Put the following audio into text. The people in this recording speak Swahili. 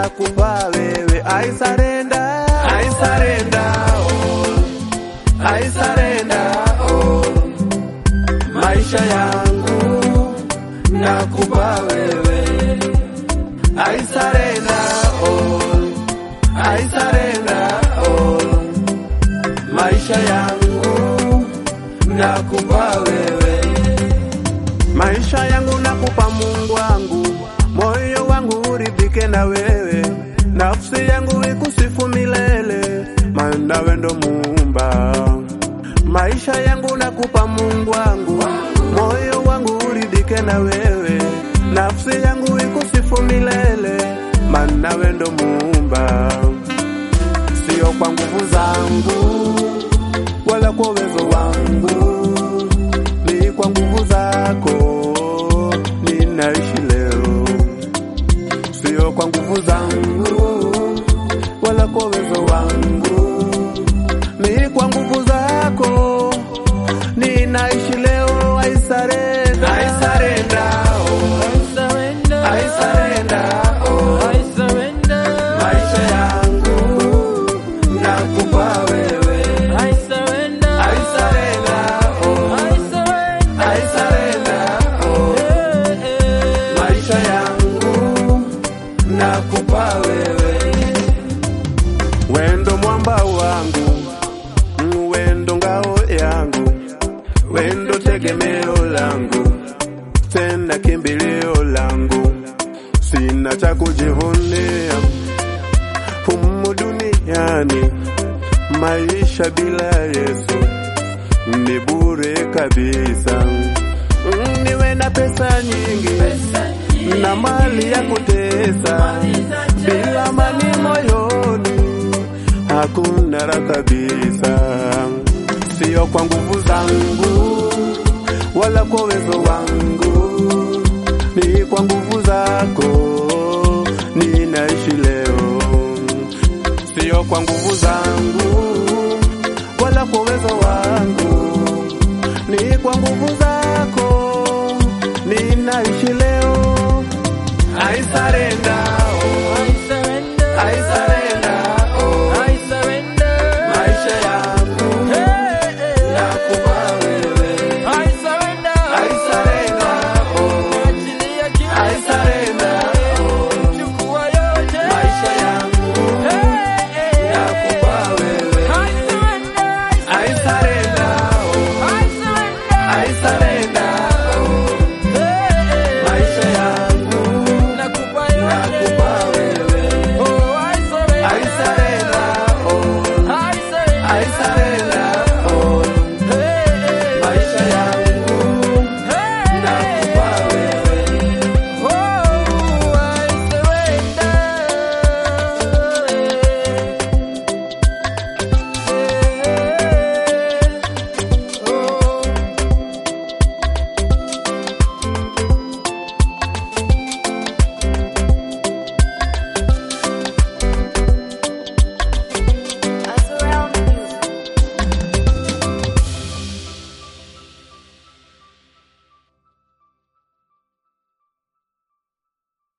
nakupa wewe. I surrender, I surrender all, I surrender all. Maisha yangu nakupa wewe. I surrender all, I surrender all. Maisha yangu nakupa wewe. Maisha yangu nakupa Mungu wangu, moyo wangu uridhike na wewe, nafsi yangu ikusifu milele, maana wewe ndo muumba. Maisha yangu nakupa Mungu wangu, moyo wangu uridhike na wewe, nafsi yangu ikusifu milele, maana wewe ndo muumba. Sio kwa nguvu zangu wala kwa uwezo wangu ni kwa nguvu zako ninaishi leo, sio kwa nguvu zangu wala kwa uwezo wangu, ni kwa nguvu zako ninaishi leo. I surrender, I surrender, oh, surrender, I surrender, oh, I surrender, maisha yangu nakupa wewe. I surrender, I surrender, oh, I surrender, I surrender, oh. eh, eh. maisha yangu nakupa wewe, wendo mwamba wangu, mm, wendo ngao yangu, wendo tegemeo langu, tena kimbilio langu, sina cha kujivunia humu duniani, maisha bila Yesu ni bure kabisa. Mm, Niwe na pesa nyingi na mali ya kutesa, bila amani moyoni hakuna raha kabisa. Sio kwa nguvu zangu wala kwa uwezo wangu, ni kwa nguvu zako ninaishi leo. Sio kwa nguvu zangu wala kwa uwezo wangu, ni kwa nguvu zako ninaishi leo. I surrender,